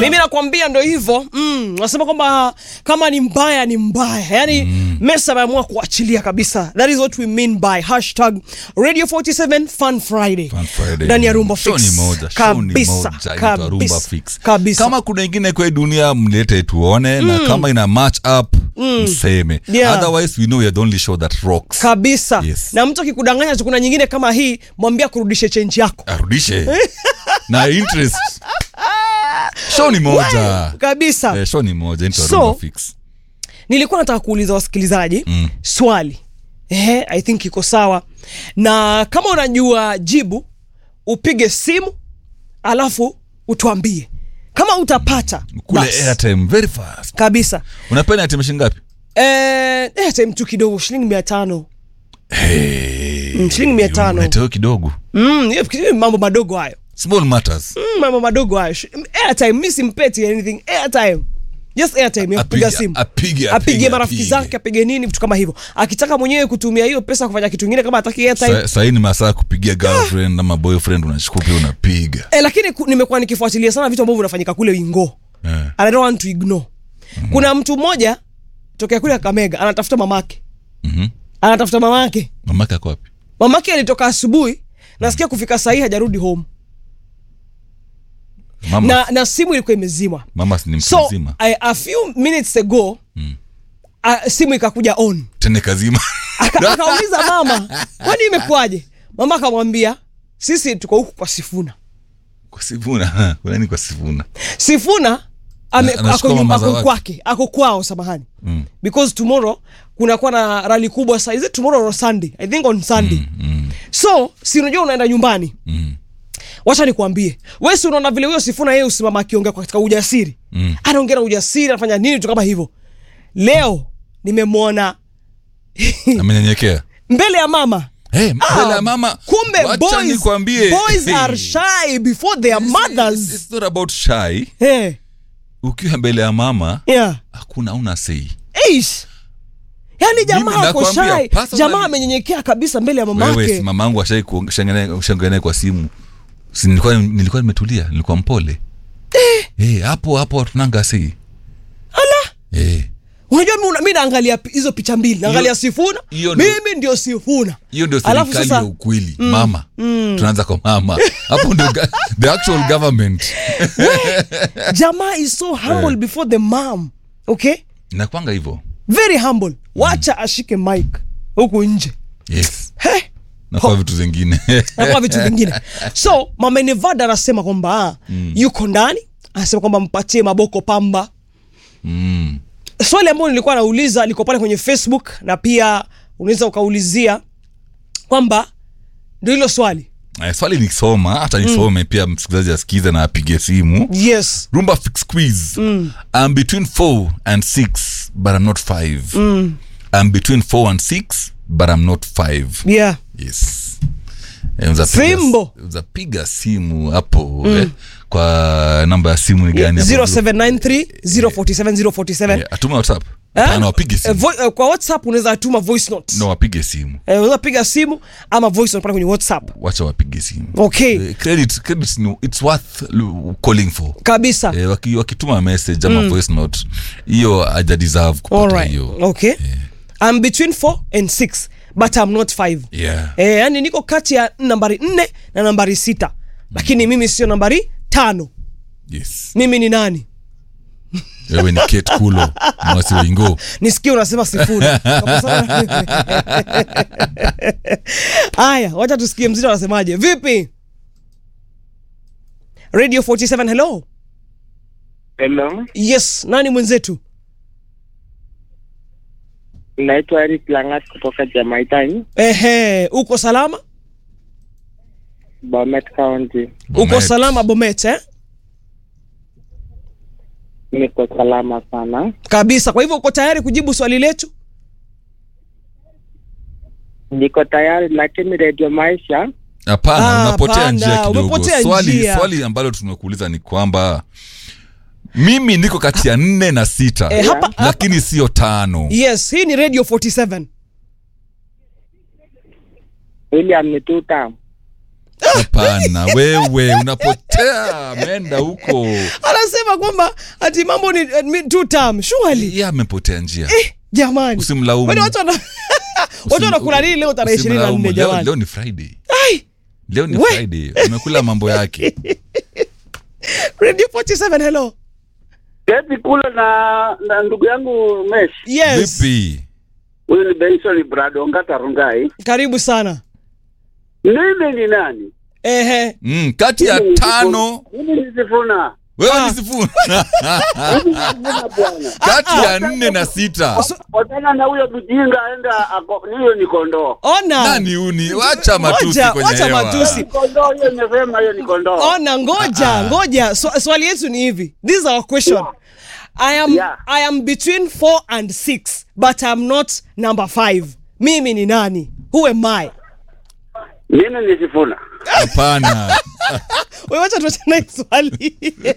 mimi nakwambia ndo hivyo mm, nasema kwamba kama ni mbaya ni mbaya yani mm. mesa ameamua kuachilia kabisa that is what we mean by hashtag radio 47 fun friday Fun Friday. ndani ya rumba Show fix ni moja, show ni kabisa moja, inaitwa Rumba kabisa Fix. kabisa kama kuna ingine kwa hii dunia mlete tuone na kama ina match up mseme Yeah. otherwise we know we are the only show that rocks kabisa Yes. na mtu akikudanganya tu kuna nyingine kama hii mwambie kurudishe chenji yako arudishe na interest show ni moja kabisa eh, show ni moja inaitwa So, Rumba Fix. nilikuwa nataka kuuliza wasikilizaji mm. swali Ehe, i think iko sawa na kama unajua jibu upige simu alafu utuambie kama utapata kule basi, airtime very fast kabisa unapenda airtime shilingi ngapi Eh, airtime tu kidogo shilingi mia tano Mm, shilingi mia tano. Unaiteo kidogo Mm, hiyo hiyo mambo madogo hayo small matters mm, mambo madogo hayo Sh- airtime mi simpeti anything airtime just airtime ya kupiga Apige- simu apige, apige apige, marafiki apige. zake apige nini vitu kama hivyo akitaka mwenyewe kutumia hiyo pesa kufanya kitu kingine kama ataki airtime Sa- sahii ni masaa ya kupigia girlfriend ama boyfriend unachukua pia unapiga eh, lakini ku- nimekuwa nikifuatilia sana vitu ambavyo vinafanyika kule wingo Eh. and I don't want to ignore kuna mtu mmoja tokea kule Kakamega anatafuta mamake Mhm. anatafuta mamake mamake ako wapi mamake alitoka asubuhi nasikia kufika sahii hajarudi home mama, na, na simu ilikuwa imezimwa mama si ni mtu so mzima a, a few minutes ago mm. a, simu ikakuja on tene kazima Aka- akauliza mama kwani imekuwaje mama akamwambia sisi tuko huku kwa sifuna kwa sifuna kunani kwa sifuna sifuna ame, Na- anachukua ako, mama za ako watu. kwake ako kwao samahani Mm. because tomorrow kunakuwa na rali kubwa sa is it tomorrow or sunday i think on sunday mm, so si unajua unaenda nyumbani mm. wacha nikuambie we si unaona vile huyo sifuna yeye usimama akiongea katika ujasiri Mm. anaongea na ujasiri anafanya nini tu kama hivyo leo nimemwona amenyenyekea mbele ya mama hey, mbele ya mama kumbe wacha boys, nikwambie boys Hey. are shy before their It's- mothers it's not about shy hey, ukiwa mbele ya mama yeah. hakuna una sei Eish. yaani jamaa Mimi ako nakwambia, shy personally- jamaa amenyenyekea kabisa mbele ya wewe si mamake mama yangu ashangea naye kwa simu si nilikuwa nilikuwa nimetulia nilikuwa mpole eh hapo hapo tunanga sei ala eh unajua mi una- mi naangalia pi- hizo picha mbili naangalia sifuna hiyo ndio- mimi ndio sifuna hiyo ndio Alafu serikali sasa- ya ukweli mama tunaanza kwa mama hapo ndio ga- the actual government jamaa is so humble before the mom okay inakwanga hivyo very humble wacha ashike mic huku nje yes He, na kwa vitu zingine nakuwa vitu vingine so mama nevada anasema kwamba ah, yuko ndani anasema kwamba mpatie maboko pamba mm. swali ambayo nilikuwa nauliza liko pale kwenye facebook na pia unaweza ukaulizia kwamba ndio hilo swali Eh, swali nikisoma hata nisome pia msikilizaji asikize na apige simu yes rumba fix quiz i'm between 4 and 6 but i'm not 5 i'm between 4 and 6 but i'm not 5 yeah yes Eh, unaweza piga- Fimbo. unaweza piga simu hapo eh, kwa namba ya simu ni gani hapo? 0793 047 047 Eh, atume whatsapp Eh? Hapana, wapige Eh, simu vo- eh, kwa whatsapp unaweza tuma voice note no wapige simu Eh, unaweza piga simu ama voice note pale kwenye whatsapp wacha wapige simu okay Eh, credit, credit ni- it's worth l- calling for kabisa eh, waki, wakituma message ama voice note hiyo haja deserve kupata Alright. hiyo okay i'm between 4 and 6 but i'm not 5 yeah. eh, yani niko kati ya nambari 4 na nambari 6 lakini mimi sio nambari tano yes mimi ni nani wewe ni Kate kulo mwasi waingo nisikie unasema sifuri Kwa sababu- haya wacha tusikie mzito anasemaje vipi radio 47 hello Hello, yes nani mwenzetu naitwa Eric Langat kutoka Jamaitani, ehe uko salama Bomet County. uko Bomet. salama bomet eh? Niko salama sana. kabisa kwa hivyo uko tayari kujibu swali letu Niko tayari, lakini Radio Maisha hapana Ah, unapotea hapana, njia kidogo umepotea swali, njia. swali ambalo tumekuuliza ni kwamba mimi niko kati ya nne na sita Eh, hapa- hapa- lakini sio tano yes hii ni radio 47 William ni two term. hapana wewe unapotea ameenda huko anasema kwamba ati mambo ni eh, mi- two term surely ye amepotea njia eh, jamani Usimlaumu. Kwani watu wana- watu wanakula nini leo tarehe ishirini na Usimlaumu. nne Leo- jamani leo ni friday Ai, leo ni We. friday umekula mambo yake radio 47 hello keti kule na na ndugu yangu Mesh. yes vipi Huyu ni Benson Bradonga Tarungai. karibu sana Mimi ni nani? ehe mm, kati ya Mimi ni tano Sifuna. Mimi ni Sifuna. wewe Ah. ni sifuna Mimi ni Sifuna bwana. kati ya nne na sita Watana na huyo mjinga aenda ako hiyo ni kondoo. ona nani uni wacha matusi Ngoja, kwenye wacha hewa matusi. Ni kondoo hiyo imesema hiyo ni kondoo. ona ngoja ngoja Swa- swali yetu ni hivi this is our question i am Yeah. i am between 4 and 6 but i'm not number 5 mimi ni nani who am i Mimi ni Sifuna. hapana wewe wacha tuachane hii swali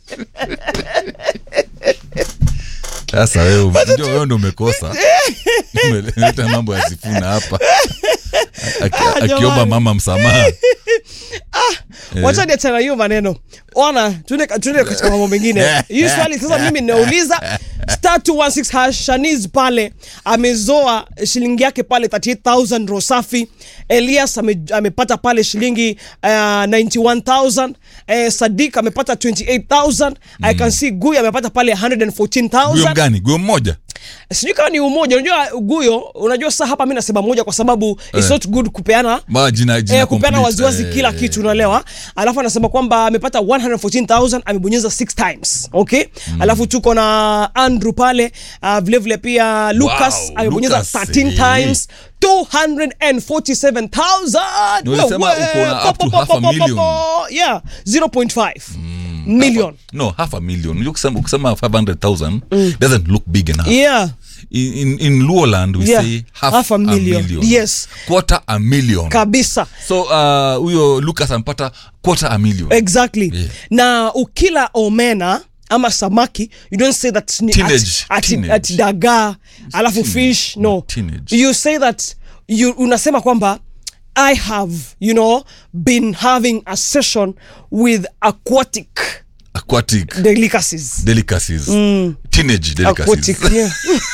sasa wewe unajua wewe ndo umekosa umeleta mambo ya sifuna hapa Aki- Ah, akiomba jamani. mama msamaha wacha niachana hiyo maneno ona tuende tuende katika mambo mengine hii swali sasa mimi ninauliza star 216 hash shaniz pale amezoa shilingi yake pale 38000 rosafi elias ame, amepata pale shilingi uh, 91000 eh, sadik amepata 28000 i can see guy amepata pale guyo 114000 mgani guyo mmoja sijui kama ni umoja unajua guyo unajua saa hapa mi nasema moja kwa sababu it's Eh. not good kupeana Ma, jina, jina eh, kupeana complete, waziwazi eh, kila kitu unaelewa alafu anasema kwamba amepata 114000 amebonyeza 6 times okay alafu tuko na andrew pale uh, vile vile pia lucas Wow, amebonyeza Lucas, 13 eh. times 247000 Na ulisema Wewe, uko na po, up to po, po, half a po, po, million. po. yeah 0.5 million no half a million Unajua ukisema ukisema 500000 doesn't look big enough yeah in, in, in luoland we Yeah, say half, half a a million. million, Yes. quarter a million kabisa so uh, huyo lucas ampata quarter a million exactly Yeah. na ukila omena ama samaki you don't say that ni Teenage, at, at, teenage. at dagaa alafu fish no teenage. you say that you unasema kwamba i have you know been having a session with aquatic aquatic delicacies delicacies teenage delicacies aquatic yeah.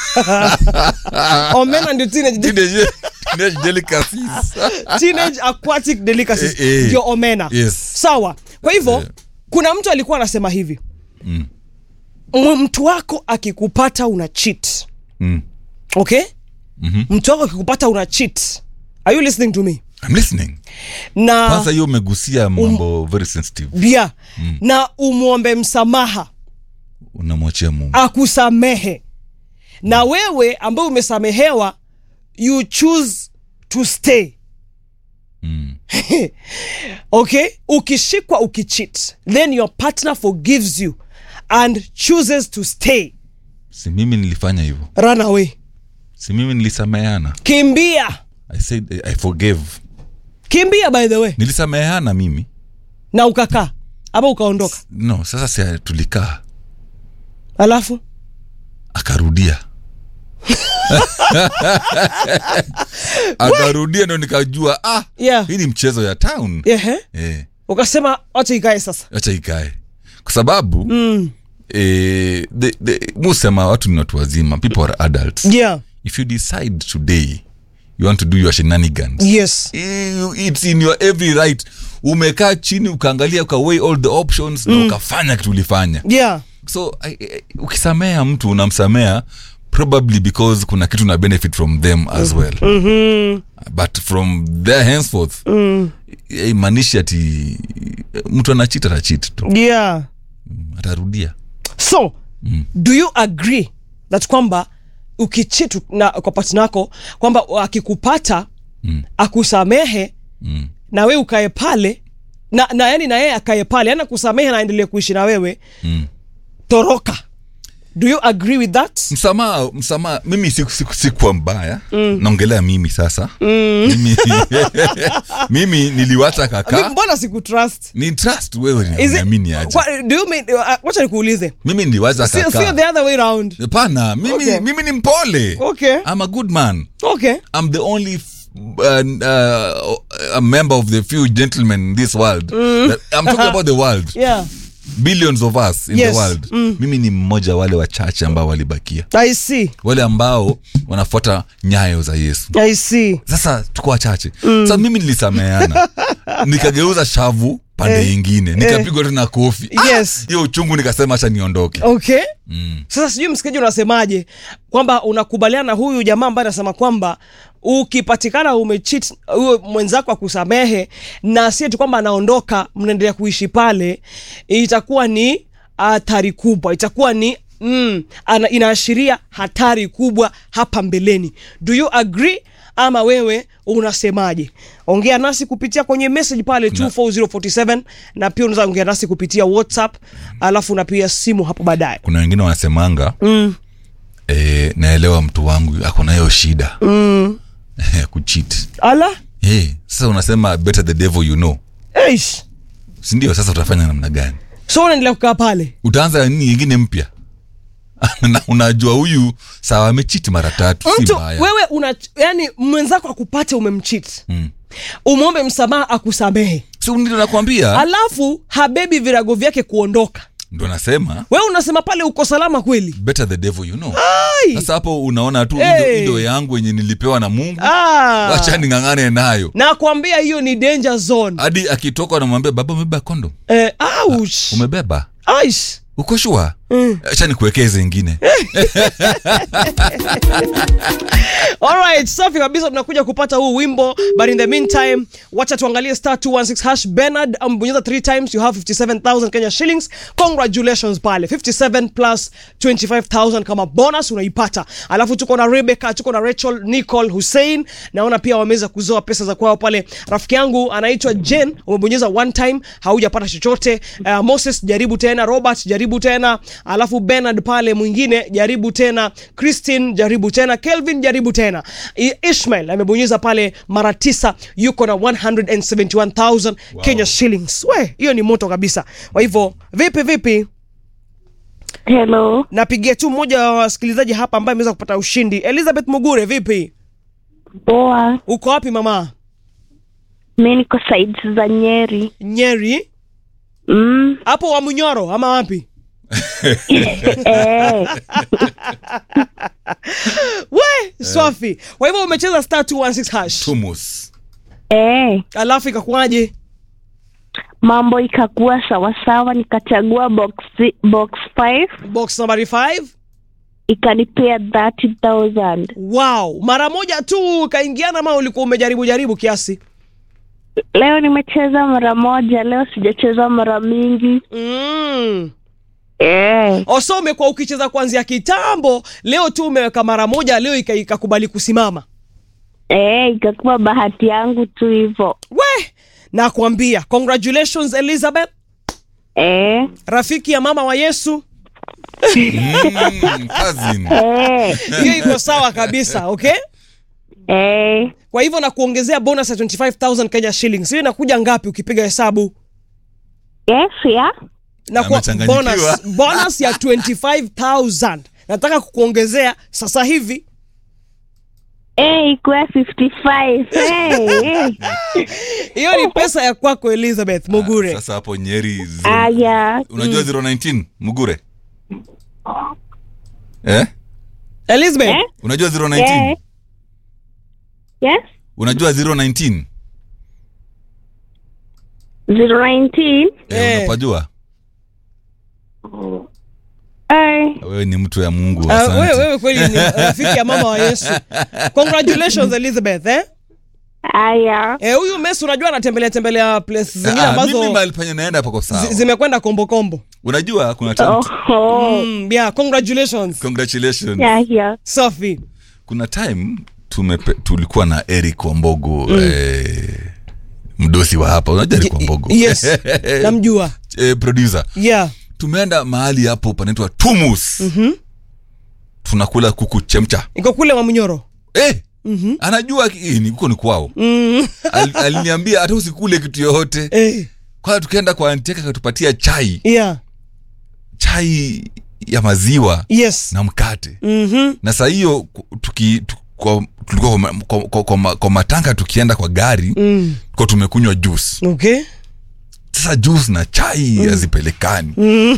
omena ndio teenage, de- teenage, teenage delicacies teenage aquatic delicacies Eh, eh. ndio omena Yes. sawa kwa hivyo Eh. kuna mtu alikuwa anasema hivi mm. mtu wako akikupata una cheat Mm. okay mm-hmm. mtu wako akikupata una cheat are you listening to me I'm listening na kwanza hiyo umegusia mambo very sensitive yeah, mm. na umwombe msamaha unamwachia mungu akusamehe na wewe ambaye umesamehewa you choose to stay Mm. okay ukishikwa ukicheat then your partner forgives you and chooses to stay si mimi nilifanya hivyo run away si mimi nilisameheana kimbia i said i forgave kimbia by the way nilisameheana mimi na ukakaa ama ukaondoka no sasa si tulikaa alafu akarudia akarudia ndo nikajua ah yeah. hii ni mchezo ya town Ehe. eh, ukasema wacha ikae sasa acha ikae kwa sababu mm. eh, the, the, musema watu ni watu wazima people are adults yeah. if you decide today you want to do your shenanigans yes you- it's in your every right umekaa chini ukaangalia ukaway all the options na ukafanya kitu ulifanya yeah. so I- I- ukisamea mtu unamsamea probably because kuna kitu na benefit from them as well mm-hmm. but from there henceforth mm. imanishi ati mtu anachit atachit tu yeah. atarudia so mm. do you agree that kwamba ukichitu na kwa partner yako kwamba akikupata mm. akusamehe mm. na wewe ukae pale na, na yani na yeye akae pale yani akusamehe na aendelee kuishi na wewe Mm. toroka do you agree with that msamaha msamaha mimi siku- siku- sikuwa mbaya mm. naongelea mimi sasa mm. mimi, mimi niliwacha Mi- kaka mbona sikutrust ni trust wewe Is it- niamini aje Kwa- do you mean uh, wacha nikuulize mimi niliwacha sio sio kaka the other way round hapana mimi, Okay. mimi ni mpole Okay. I'm a good man okay I'm the only f- uh, uh, a member of the few gentlemen in this world That- i'm talking about the world yeah billions of us in Yes. the world mimi ni mmoja wale wachache ambao walibakia i see wale ambao wanafuata nyayo za yesu i see sasa tuko wachache mm. sasa mimi nilisameana nikageuza shavu pande ingine nikapigwa tena kofi Yes. hiyo uchungu nikasema hacha niondoke okay mm. sasa sijui msikiji unasemaje kwamba unakubaliana na huyu jamaa ambaye anasema kwamba ukipatikana umechit huyo mwenzako akusamehe na si tu kwamba anaondoka mnaendelea kuishi pale itakuwa ni hatari kubwa itakuwa ni mm, ana, inaashiria hatari kubwa hapa mbeleni do you agree ama wewe unasemaje ongea nasi kupitia kwenye message pale 24047 na pia unaweza ongea nasi kupitia whatsapp alafu unapiga simu hapo baadaye kuna wengine wanasemanga mm. e, naelewa mtu wangu ako na hiyo shida mm. kuchit ala hey, sasa unasema better the devil you know Eish. sindio sasa utafanya namna gani so unaendelea kukaa pale utaanza nini ingine mpya na unajua huyu sawa amechiti mara tatu si mtu mbaya wewe una yani mwenzako akupate umemchit Mm. umwombe msamaha akusamehe si ndio nakwambia alafu habebi virago vyake kuondoka ndo nasema wewe unasema pale uko salama kweli better the devil you know Ai. sasa hapo unaona tu Hey. hey. ndo yangu yenye nilipewa na mungu Ah. wacha ning'ang'ane nayo nakwambia hiyo ni danger zone hadi akitoka namwambia baba umebeba kondo eh, ouch. umebeba Aish. uko shua Mm. acha nikuwekeze ingine Alright, safi kabisa tunakuja kupata huu wimbo but in the meantime wacha tuangalie star 216 hash Bernard ambonyeza 3 times you have 57000 Kenya shillings congratulations pale 57 plus 25000 kama bonus unaipata alafu tuko na Rebecca tuko na Rachel Nicole Hussein naona pia wameweza kuzoa pesa za kwao pale rafiki yangu anaitwa Jen umebonyeza one time haujapata chochote uh, Moses jaribu tena Robert jaribu tena alafu Bernard pale mwingine jaribu tena Christine jaribu tena Kelvin jaribu tena I- Ishmael amebonyeza pale mara tisa yuko na 171000 Kenya shillings we hiyo ni moto kabisa kwa hivyo vipi vipi Hello, napigia tu mmoja wa wasikilizaji hapa ambaye ameweza kupata ushindi Elizabeth Mugure vipi poa. uko wapi mama Mi niko sides za Nyeri. Nyeri Mm, hapo wa Munyoro ama wapi eh, we swafi kwa hivyo umecheza star 216 hash tumus eh. alafu ikakuwaje Mambo ikakuwa sawasawa, nikachagua box box 5 box nambari 5 ikanipea 30,000. wow mara moja tu ukaingiana ama ulikuwa umejaribu jaribu kiasi Leo nimecheza mara moja, leo sijacheza mara mingi. mm. Eh, oso umekuwa ukicheza kuanzia kitambo leo tu umeweka mara moja leo ika- ikakubali kusimama eh, ikakuwa bahati yangu tu hivyo. we nakwambia congratulations elizabeth Eh, rafiki ya mama wa yesu mm, cousin. eh, hiyo iko sawa kabisa okay eh. kwa hivyo na kuongezea bonus ya 25000 kenya shillings hiyo inakuja ngapi ukipiga hesabu Yes, yeah. na kwa Amechanganyikiwa. bonus, bonus ya 25000 nataka kukuongezea sasa hivi Eh, ikuwa 55. Eh, eh. hiyo ni pesa ya kwako elizabeth mugure sasa hapo nyeri zero- Aya, unajua 019 mugure eh? elizabeth Eh? unajua 019 eh. Yes. unajua 019 019. eh, Eh. unapajua Eh. wewe ni mtu ya mungu Ah, asante. wewe wewe kweli ni rafiki ya mama wa yesu congratulations elizabeth eh? Aya. Eh, huyu Messi unajua anatembelea tembelea place zingine Ah, mimi ambazo mahali penye naenda pako sawa zi- zimekwenda kombo kombo unajua kuna time, Oh, oh. mm, yeah congratulations congratulations Yeah, yeah. safi kuna time tumepe, tulikuwa na eric wambogo eh, mdosi wa hapa unajua eric wambogo yes namjua eh, producer yeah tumeenda mahali hapo panaitwa tumus mm-hmm. tunakula kuku chemcha iko kule Mwamunyoro eh, mm-hmm. anajua ki- eh, ni- huko ni kwao mm. Al, aliniambia hata usikule kitu yoyote eh, kwanza tukaenda kwa anti yake akatupatia chai yeah chai ya maziwa yes na mkate mm-hmm. na saa hiyo ku- tuki, tu, kwa tulikuwa kwa, ma- kwa, kwa, kwa, ma- kwa matanga tukienda kwa gari mm. kwa tumekunywa juice okay sasa juice na chai hazipelekani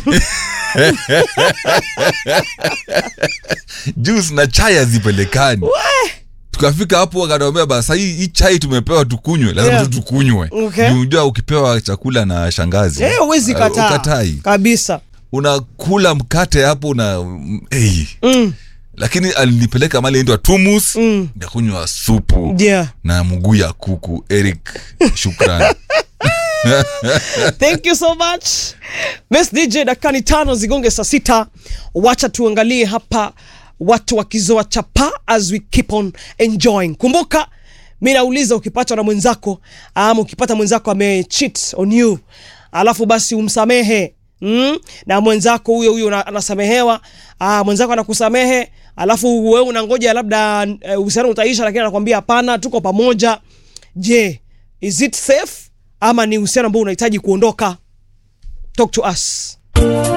juice na chai hazipelekani tukafika hapo akanaambia basa hii, hii chai tumepewa tukunywe lazima Yeah. tu tukunywe Okay. Juu unajua ukipewa chakula na shangazi Eh, huwezi uh, kataa ukatai kabisa unakula mkate hapo na mm, hey. mm. lakini alinipeleka mali inaitwa tumus Mm. nikakunywa supu yeah na mguu ya kuku eric shukran thank you so much Miss dj dakikani tano zigonge saa sita wacha tuangalie hapa watu wakizoa chapa as we keep on enjoying kumbuka mi nauliza ukipatwa na mwenzako ama ukipata mwenzako amecheat on you alafu basi umsamehe Mm? na mwenzako huyo huyo una- anasamehewa ah, mwenzako anakusamehe alafu wewe unangoja labda eh, uhusiano utaisha lakini anakwambia hapana tuko pamoja je is it safe ama ni uhusiano ambao unahitaji kuondoka talk to us